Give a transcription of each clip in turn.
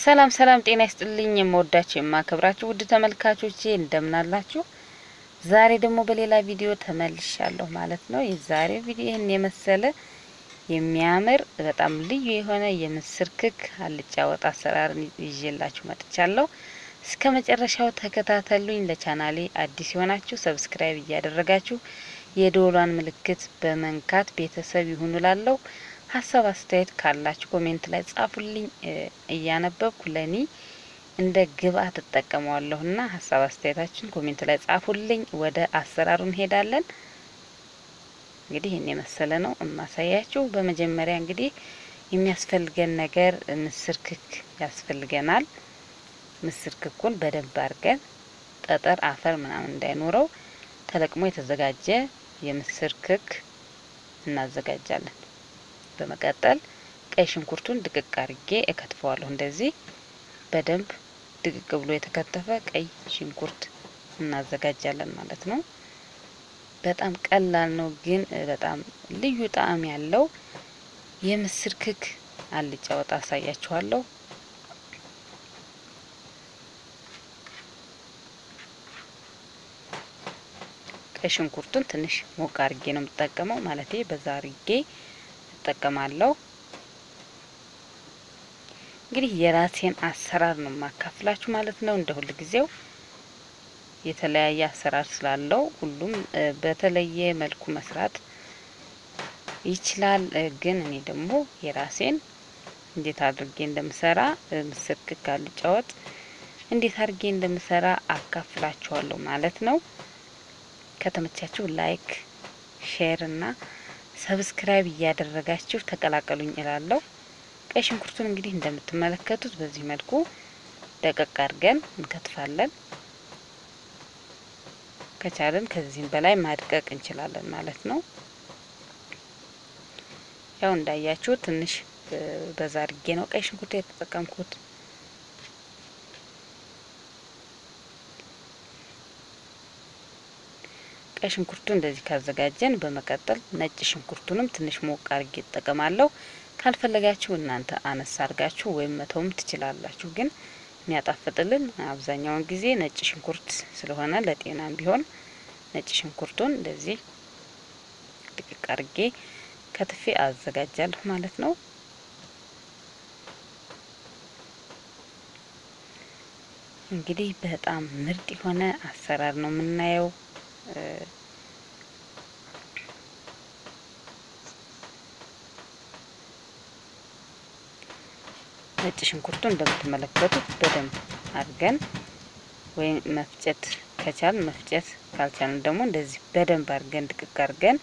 ሰላም ሰላም፣ ጤና ይስጥልኝ የምወዳችሁ የማከብራችሁ ውድ ተመልካቾቼ እንደምናላችሁ። ዛሬ ደግሞ በሌላ ቪዲዮ ተመልሻለሁ ማለት ነው። የዛሬው ቪዲዮ ይህን የመሰለ የሚያምር በጣም ልዩ የሆነ የምስር ክክ አልጫ ወጥ አሰራርን ይዤላችሁ መጥቻለሁ። እስከ መጨረሻው ተከታተሉኝ። ለቻናሌ አዲስ የሆናችሁ ሰብስክራይብ እያደረጋችሁ የደወሏን ምልክት በመንካት ቤተሰብ ይሁኑ ላለው ሀሳብ አስተያየት ካላችሁ ኮሜንት ላይ ጻፉልኝ። እያነበብኩ ለኔ እንደ ግብአት እጠቀመዋለሁና ሀሳብ አስተያየታችን ኮሜንት ላይ ጻፉልኝ። ወደ አሰራሩ እንሄዳለን። እንግዲህ ይህን የመሰለ ነው እማሳያችሁ። በመጀመሪያ እንግዲህ የሚያስፈልገን ነገር ምስር ክክ ያስፈልገናል። ምስር ክኩን በደንብ አድርገን ጠጠር፣ አፈር ምናምን እንዳይኖረው ተለቅሞ የተዘጋጀ የምስር ክክ እናዘጋጃለን። በመቀጠል ቀይ ሽንኩርቱን ድቅቅ አርጌ እከትፈዋለሁ። እንደዚህ በደንብ ድቅቅ ብሎ የተከተፈ ቀይ ሽንኩርት እናዘጋጃለን ማለት ነው። በጣም ቀላል ነው፣ ግን በጣም ልዩ ጣዕም ያለው የምስር ክክ አልጫ ወጥ አሳያችኋለሁ። ቀይ ሽንኩርቱን ትንሽ ሞቅ አርጌ ነው የምጠቀመው፣ ማለቴ በዛ አርጌ እጠቀማለሁ። እንግዲህ የራሴን አሰራር ነው የማካፍላችሁ ማለት ነው። እንደ ሁል ጊዜው የተለያየ አሰራር ስላለው ሁሉም በተለየ መልኩ መስራት ይችላል። ግን እኔ ደግሞ የራሴን እንዴት አድርጌ እንደምሰራ ምስር ክክ አልጫ ወጥ እንዴት አድርጌ እንደምሰራ አካፍላችኋለሁ ማለት ነው። ከተመቻችሁ ላይክ፣ ሼር እና ሰብስክራይብ እያደረጋችሁ ተቀላቀሉኝ እላለሁ። ቀይ ሽንኩርቱን እንግዲህ እንደምትመለከቱት በዚህ መልኩ ደቀቅ አድርገን እንከትፋለን። ከቻለን ከዚህም በላይ ማድቀቅ እንችላለን ማለት ነው። ያው እንዳያችሁ ትንሽ በዛ አድርጌ ነው ቀይ ሽንኩርት የተጠቀምኩት። ቀይ ሽንኩርቱ እንደዚህ ካዘጋጀን በመቀጠል ነጭ ሽንኩርቱንም ትንሽ ሞቅ አርጌ እጠቀማለሁ። ካልፈለጋችሁ እናንተ አነሳ አርጋችሁ ወይም መተውም ትችላላችሁ። ግን የሚያጣፍጥልን አብዛኛውን ጊዜ ነጭ ሽንኩርት ስለሆነ ለጤናም ቢሆን ነጭ ሽንኩርቱን እንደዚህ ድቅቅ አርጌ ከትፌ አዘጋጃለሁ ማለት ነው። እንግዲህ በጣም ምርጥ የሆነ አሰራር ነው የምናየው። ነጭ ሽንኩርቱ እንደምትመለከቱት በደንብ አድርገን ወይም መፍጨት ከቻልን መፍጨት ካልቻልን ደግሞ እንደዚህ በደንብ አድርገን ድቅቅ አድርገን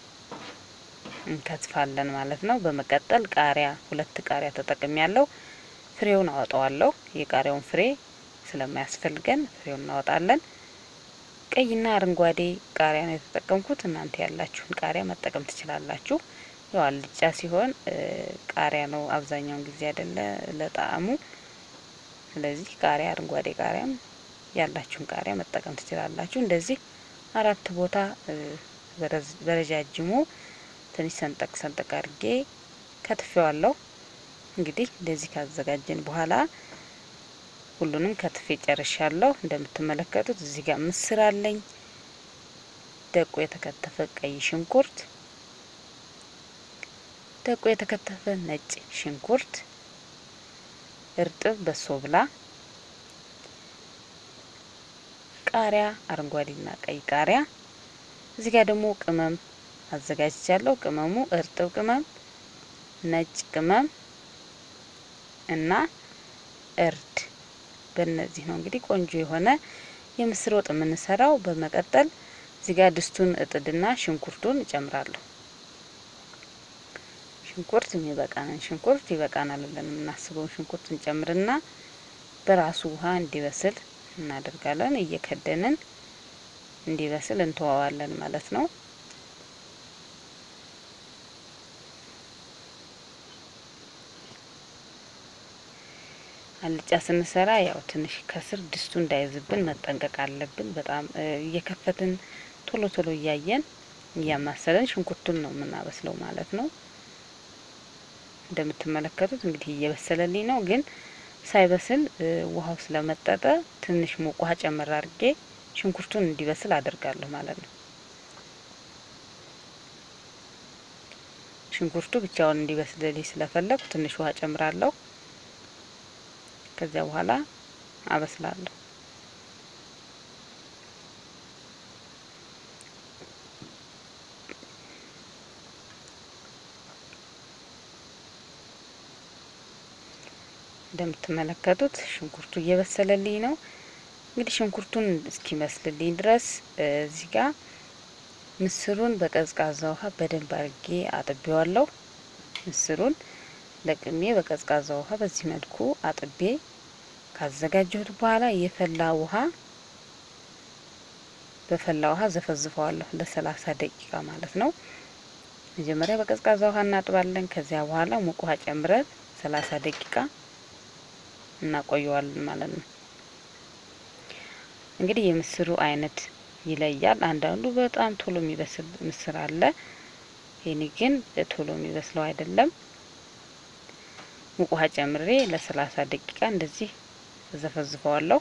እንከትፋለን ማለት ነው። በመቀጠል ቃሪያ ሁለት ቃሪያ ተጠቅሜ ያለው ፍሬውን አወጣዋለሁ። የቃሪያውን ፍሬ ስለማያስፈልገን ፍሬውን እናወጣለን። ቀይና አረንጓዴ ቃሪያ ነው የተጠቀምኩት። እናንተ ያላችሁን ቃሪያ መጠቀም ትችላላችሁ። ያው አልጫ ሲሆን ቃሪያ ነው አብዛኛውን ጊዜ አይደለ ለጣዕሙ። ስለዚህ ቃሪያ አረንጓዴ ቃሪያም ያላችሁን ቃሪያ መጠቀም ትችላላችሁ። እንደዚህ አራት ቦታ በረጃጅሙ ትንሽ ሰንጠቅ ሰንጠቅ አድርጌ ከትፌዋለሁ። እንግዲህ እንደዚህ ካዘጋጀን በኋላ ሁሉንም ከትፌ ጨርሻለሁ። እንደምትመለከቱት እዚህ ጋር ምስር አለኝ፣ ደቆ የተከተፈ ቀይ ሽንኩርት፣ ደቆ የተከተፈ ነጭ ሽንኩርት፣ እርጥብ በሶብላ፣ ቃሪያ አረንጓዴና ቀይ ቃሪያ። እዚህ ጋር ደግሞ ቅመም አዘጋጅቻለሁ። ቅመሙ እርጥብ ቅመም፣ ነጭ ቅመም እና እርድ በእነዚህ ነው እንግዲህ ቆንጆ የሆነ የምስር ወጥ የምንሰራው። በመቀጠል እዚህ ጋር ድስቱን እጥድና ሽንኩርቱን እጨምራለሁ። ሽንኩርት የሚበቃንን ሽንኩርት ይበቃናል ብለን የምናስበውን ሽንኩርት እንጨምርና በራሱ ውሃ እንዲበስል እናደርጋለን። እየከደንን እንዲበስል እንተዋዋለን ማለት ነው። አልጫ ስንሰራ ያው ትንሽ ከስር ድስቱ እንዳይዝብን መጠንቀቅ አለብን። በጣም እየከፈትን ቶሎ ቶሎ እያየን እያማሰለን ሽንኩርቱን ነው የምናበስለው ማለት ነው። እንደምትመለከቱት እንግዲህ እየበሰለልኝ ነው፣ ግን ሳይበስል ውሃው ስለመጠጠ ትንሽ ሙቅ ውሃ ጨምር አድርጌ ሽንኩርቱን እንዲበስል አደርጋለሁ ማለት ነው። ሽንኩርቱ ብቻውን እንዲበስልልኝ ስለፈለጉ ትንሽ ውሃ ጨምራለሁ። ከዚያ በኋላ አበስላለሁ። እንደምትመለከቱት ሽንኩርቱ እየበሰለልኝ ነው። እንግዲህ ሽንኩርቱን እስኪመስልልኝ ድረስ እዚህ ጋር ምስሩን በቀዝቃዛ ውሃ በደንብ አድርጌ አጥቤዋለሁ። ምስሩን ለቅሜ በቀዝቃዛ ውሃ በዚህ መልኩ አጥቤ ካዘጋጀሁት በኋላ የፈላ ውሃ በፈላ ውሃ ዘፈዝፈዋለሁ ለሰላሳ ደቂቃ ማለት ነው። መጀመሪያ በቀዝቃዛ ውሃ እናጥባለን። ከዚያ በኋላ ሙቅ ውሃ ጨምረን ሰላሳ ደቂቃ እናቆየዋለን ማለት ነው። እንግዲህ የምስሩ አይነት ይለያል። አንዳንዱ በጣም ቶሎ የሚበስል ምስር አለ። ይሄኔ ግን ቶሎ የሚበስለው አይደለም። ሙቅ ውሃ ጨምሬ ለሰላሳ ደቂቃ እንደዚህ ዘፈዝፈዋለሁ።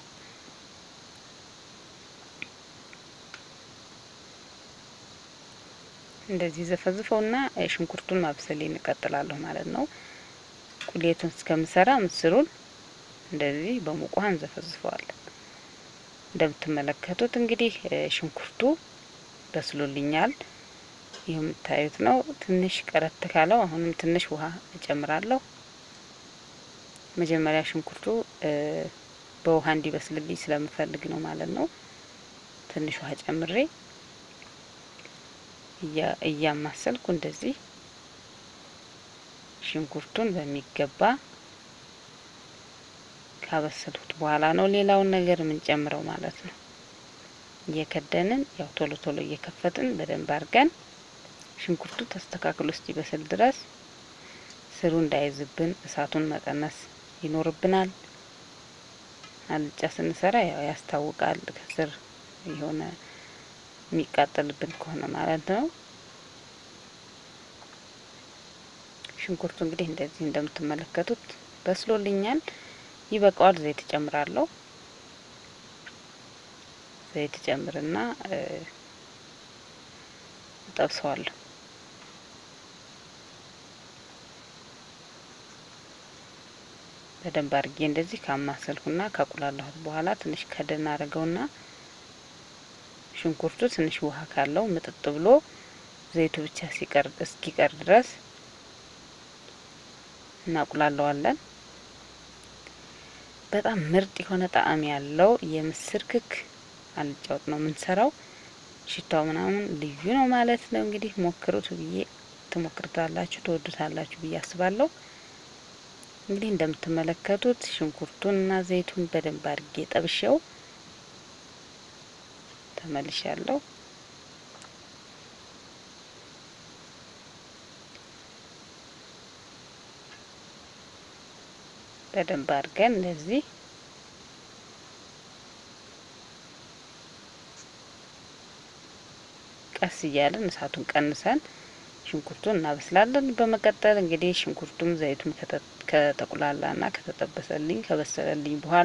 እንደዚህ ዘፈዝፈውና ሽንኩርቱን ማብሰል እንቀጥላለሁ ማለት ነው። ቁሌቱን እስከምሰራ ምስሩን እንደዚህ በሙቅ ውሃ እንዘፈዝፈዋለን። እንደምትመለከቱት እንግዲህ ሽንኩርቱ በስሎልኛል። ይህ የምታዩት ነው። ትንሽ ቀረት ካለው አሁንም ትንሽ ውሃ እጨምራለሁ። መጀመሪያ ሽንኩርቱ በውሃ እንዲበስልልኝ ስለምፈልግ ነው ማለት ነው። ትንሽ ውሃ ጨምሬ እያማሰልኩ እንደዚህ ሽንኩርቱን በሚገባ ካበሰልኩት በኋላ ነው ሌላውን ነገር የምንጨምረው ማለት ነው። እየከደንን ያው ቶሎ ቶሎ እየከፈትን በደንብ አድርገን ሽንኩርቱ ተስተካክሎ እስኪበስል ድረስ ስሩ እንዳይዝብን እሳቱን መቀነስ ይኖርብናል። አልጫ ስንሰራ ያው ያስታውቃል ከስር የሆነ የሚቃጠልብን ከሆነ ማለት ነው። ሽንኩርቱ እንግዲህ እንደዚህ እንደምትመለከቱት በስሎልኛል። ይበቃዋል። ዘይት እጨምራለሁ። ዘይት ጨምርና እጠብሰዋለሁ። በደንብ አድርጌ እንደዚህ ካማሰልኩና ካቁላላሁት በኋላ ትንሽ ከደን አድርገውና ሽንኩርቱ ትንሽ ውሃ ካለው ምጥጥ ብሎ ዘይቱ ብቻ ሲቀር እስኪቀር ድረስ እናቁላለዋለን። በጣም ምርጥ የሆነ ጣዕም ያለው የምስር ክክ አልጫ ወጥ ነው የምንሰራው። ሽታው ምናምን ልዩ ነው ማለት ነው። እንግዲህ ሞክሩት ብዬ ትሞክሩታላችሁ፣ ትወዱታላችሁ ብዬ አስባለሁ። እንግዲህ እንደምትመለከቱት ሽንኩርቱን እና ዘይቱን በደንብ አድርጌ ጠብሼው ተመልሻለሁ። በደንብ አድርገን እንደዚህ ቀስ እያለን እሳቱን ቀንሰን ሽንኩርቱን እናበስላለን። በመቀጠል እንግዲህ ሽንኩርቱም ዘይቱም ከተቁላላና ከተጠበሰልኝ ከበሰለልኝ በኋላ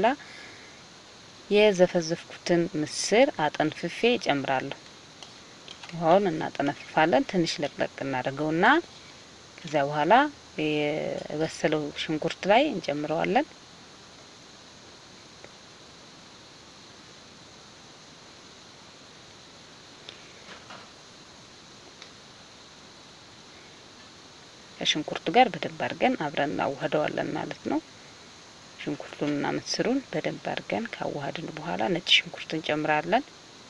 የዘፈዘፍኩትን ምስር አጠንፍፌ እጨምራለሁ። ውሃውን እናጠነፍፋለን። ትንሽ ለቅለቅ እናደርገውና ከዚያ በኋላ የበሰለው ሽንኩርት ላይ እንጨምረዋለን። ከሽንኩርቱ ጋር በደንብ አድርገን አብረን እናዋህደዋለን ማለት ነው። ሽንኩርቱንና ምስሩን በደንብ አድርገን ካዋሃድን በኋላ ነጭ ሽንኩርት እንጨምራለን።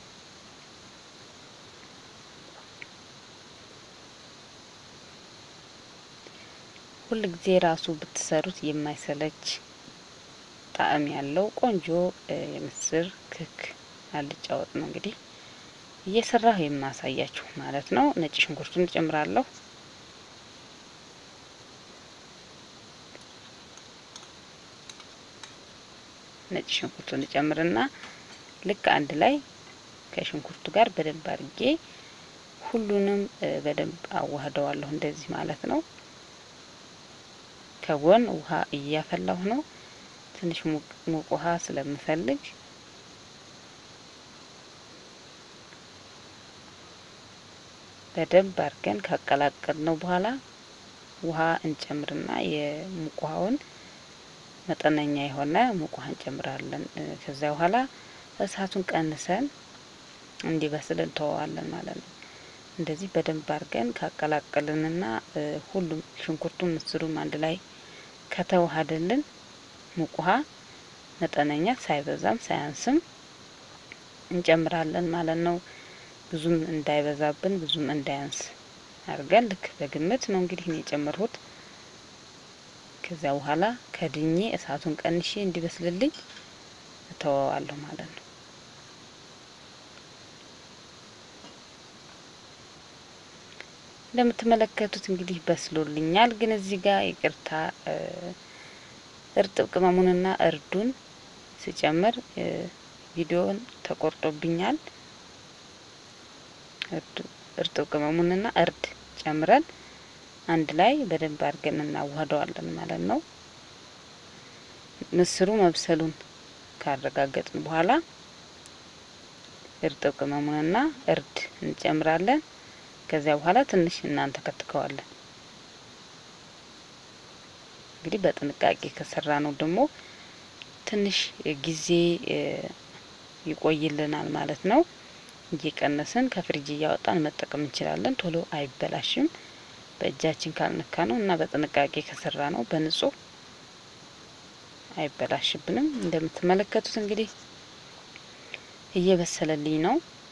ሁል ጊዜ ራሱ ብትሰሩት የማይሰለች ጣዕም ያለው ቆንጆ የምስር ክክ አልጫ ወጥ ነው። እንግዲህ እየሰራሁ የማሳያችሁ ማለት ነው። ነጭ ሽንኩርቱን እጨምራለሁ። ነጭ ሽንኩርቱን እጨምርና ልክ አንድ ላይ ከሽንኩርቱ ጋር በደንብ አድርጌ ሁሉንም በደንብ አዋህደዋለሁ። እንደዚህ ማለት ነው። ከጎን ውሃ እያፈላሁ ነው። ትንሽ ሙቅ ውሃ ስለምፈልግ በደንብ አድርገን ካቀላቀል ነው በኋላ ውሃ እንጨምርና የሙቅ ውሃውን መጠነኛ የሆነ ሙቅ ውሃ እንጨምራለን። ከዚያ በኋላ እሳቱን ቀንሰን እንዲበስል እንተወዋለን ማለት ነው። እንደዚህ በደንብ አድርገን ካቀላቀልንና ሁሉም ሽንኩርቱም ምስሩም አንድ ላይ ከተዋሃደልን ሙቅ ውሃ መጠነኛ ሳይበዛም ሳያንስም እንጨምራለን ማለት ነው። ብዙም እንዳይበዛብን ብዙም እንዳያንስ አድርገን ልክ በግምት ነው እንግዲህ እኔ የጨመርሁት። ከዚያ በኋላ ከድኜ እሳቱን ቀንሼ እንዲበስልልኝ እተወዋለሁ ማለት ነው። እንደምትመለከቱት እንግዲህ በስሎልኛል። ግን እዚህ ጋር ይቅርታ እርጥብ ቅመሙንና እርዱን ስጨምር ቪዲዮውን ተቆርጦብኛል። እርጥብ ቅመሙንና እርድ ጨምረን አንድ ላይ በደንብ አድርገን እናዋህደዋለን ማለት ነው። ምስሩ መብሰሉን ካረጋገጥን በኋላ እርጥብ ቅመሙንና እርድ እንጨምራለን። ከዚያ በኋላ ትንሽ እናንተ ከትከዋለን። እንግዲህ በጥንቃቄ ከሰራ ነው ደግሞ ትንሽ ጊዜ ይቆይልናል ማለት ነው። እየቀነስን ከፍሪጅ እያወጣን መጠቀም እንችላለን። ቶሎ አይበላሽም በእጃችን ካልነካ ነው እና በጥንቃቄ ከሰራ ነው በንጹህ አይበላሽብንም። እንደምትመለከቱት እንግዲህ እየበሰለልኝ ነው።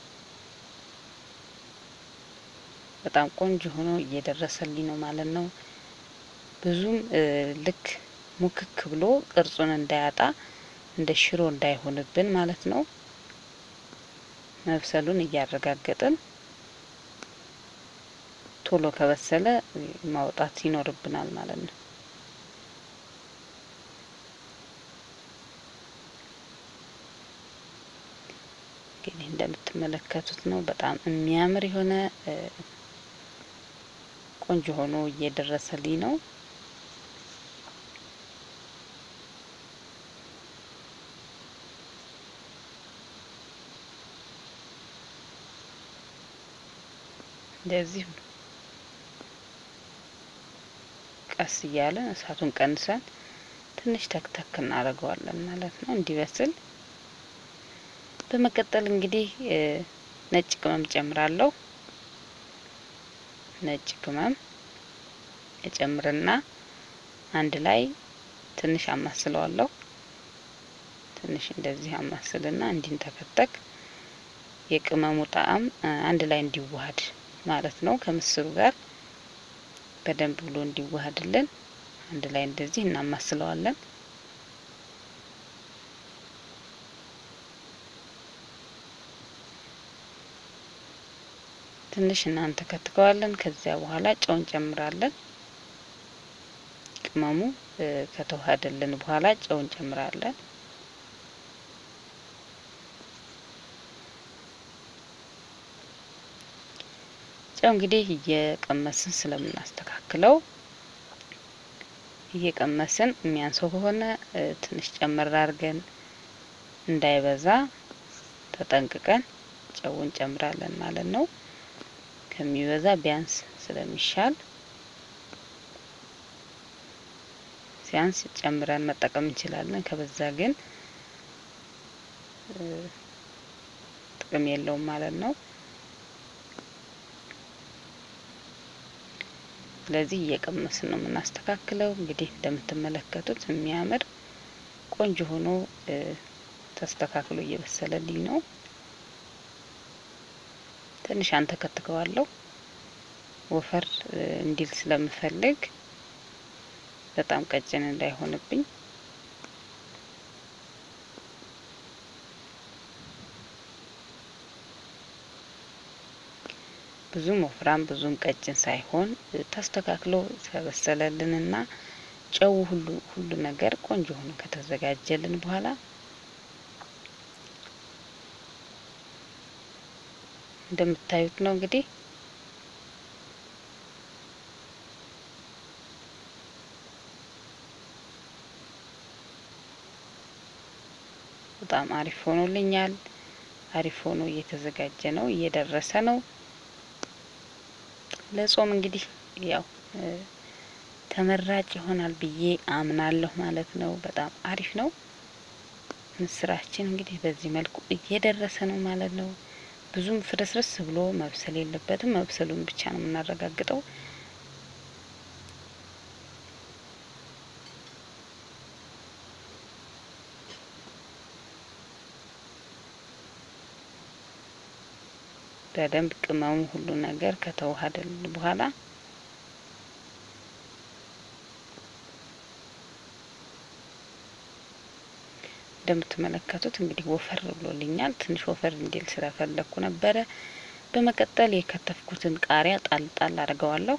በጣም ቆንጆ ሆኖ እየደረሰልኝ ነው ማለት ነው። ብዙም ልክ ሙክክ ብሎ ቅርጹን እንዳያጣ እንደ ሽሮ እንዳይሆንብን ማለት ነው። መብሰሉን እያረጋገጥን ቶሎ ከበሰለ ማውጣት ይኖርብናል ማለት ነው። እንግዲህ እንደምትመለከቱት ነው። በጣም የሚያምር የሆነ ቆንጆ ሆኖ እየደረሰልኝ ነው። እንደዚህ ቀስ እያለን እሳቱን ቀንሰን ትንሽ ተክተክ እናደርገዋለን ማለት ነው እንዲበስል። በመቀጠል እንግዲህ ነጭ ቅመም ጨምራለሁ። ነጭ ቅመም እጨምርና አንድ ላይ ትንሽ አማስለዋለሁ። ትንሽ እንደዚህ አማስልና እንዲንተከተክ የቅመሙ ጣዕም አንድ ላይ እንዲዋሃድ ማለት ነው ከምስሩ ጋር በደንብ ብሎ እንዲዋሃድልን አንድ ላይ እንደዚህ እናማስለዋለን። ትንሽ እናንተ ከትከዋለን። ከዚያ በኋላ ጨው እንጨምራለን። ቅመሙ ከተዋሃደልን በኋላ ጨው እንጨምራለን። ጨው እንግዲህ እየቀመስን ስለምናስተካክለው እየቀመስን የሚያንሰው ከሆነ ትንሽ ጨመር አድርገን እንዳይበዛ ተጠንቅቀን ጨው እንጨምራለን ማለት ነው። ከሚበዛ ቢያንስ ስለሚሻል ሲያንስ ጨምረን መጠቀም እንችላለን። ከበዛ ግን ጥቅም የለውም ማለት ነው። ስለዚህ እየቀመስን ነው የምናስተካክለው። እንግዲህ እንደምትመለከቱት የሚያምር ቆንጆ ሆኖ ተስተካክሎ እየበሰለልኝ ነው። ትንሽ አንተከትከዋለሁ ወፈር እንዲል ስለምፈልግ በጣም ቀጭን እንዳይሆንብኝ ብዙም ወፍራም ብዙም ቀጭን ሳይሆን ተስተካክሎ ተበሰለልንና ጨው ሁሉ ሁሉ ነገር ቆንጆ ሆኖ ከተዘጋጀልን በኋላ እንደምታዩት ነው እንግዲህ በጣም አሪፍ ሆኖልኛል። አሪፍ ሆኖ እየተዘጋጀ ነው፣ እየደረሰ ነው። ለጾም እንግዲህ ያው ተመራጭ ይሆናል ብዬ አምናለሁ ማለት ነው። በጣም አሪፍ ነው። ምስራችን እንግዲህ በዚህ መልኩ እየደረሰ ነው ማለት ነው። ብዙም ፍርስርስ ብሎ መብሰል የለበትም። መብሰሉን ብቻ ነው የምናረጋግጠው። በደንብ ቅመሙ ሁሉ ነገር ከተዋሃደል በኋላ እንደምትመለከቱት እንግዲህ ወፈር ብሎልኛል። ትንሽ ወፈር እንዲል ስለፈለግኩ ነበረ። በመቀጠል የከተፍኩትን ቃሪያ ጣል ጣል አድርገዋለሁ።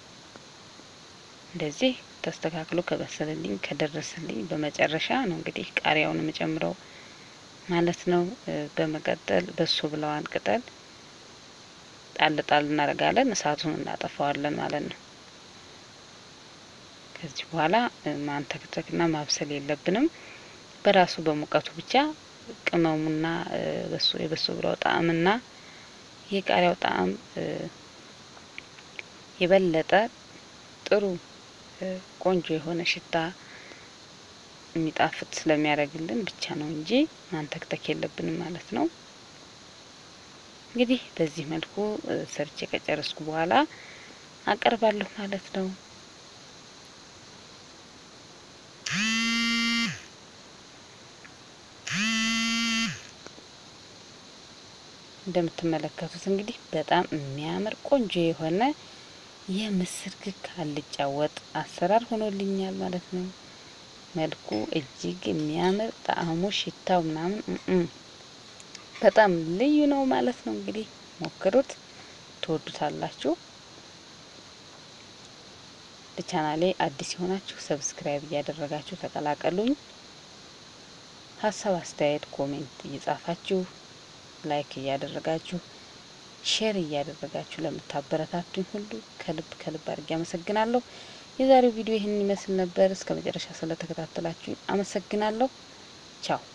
እንደዚህ ተስተካክሎ ከበሰለልኝ ከደረሰልኝ በመጨረሻ ነው እንግዲህ ቃሪያውን የምጨምረው ማለት ነው። በመቀጠል በሶ ብለዋን ቅጠል ጣል ጣል እናደርጋለን። እሳቱን እናጠፋዋለን ማለት ነው። ከዚህ በኋላ ማንተክተክና ማብሰል የለብንም። በራሱ በሙቀቱ ብቻ ቅመሙና በሶ የበሶ ብላው ጣዕምና የቃሪያው ጣዕም የበለጠ ጥሩ ቆንጆ የሆነ ሽታ የሚጣፍጥ ስለሚያደርግልን ብቻ ነው እንጂ ማንተክተክ የለብንም ማለት ነው። እንግዲህ በዚህ መልኩ ሰርቼ ከጨረስኩ በኋላ አቀርባለሁ ማለት ነው። እንደምትመለከቱት እንግዲህ በጣም የሚያምር ቆንጆ የሆነ የምስር ክክ አልጫ ወጥ አሰራር ሆኖልኛል ማለት ነው። መልኩ እጅግ የሚያምር ጣዕሙ፣ ሽታው ምናምን በጣም ልዩ ነው ማለት ነው። እንግዲህ ሞክሩት፣ ትወዱታላችሁ። ለቻናሌ አዲስ የሆናችሁ ሰብስክራይብ እያደረጋችሁ ተቀላቀሉኝ። ሀሳብ አስተያየት፣ ኮሜንት እየጻፋችሁ ላይክ እያደረጋችሁ ሼር እያደረጋችሁ ለምታበረታቱኝ ሁሉ ከልብ ከልብ አድርጌ አመሰግናለሁ። የዛሬው ቪዲዮ ይህንን ይመስል ነበር። እስከ መጨረሻ ስለተከታተላችሁኝ አመሰግናለሁ። ቻው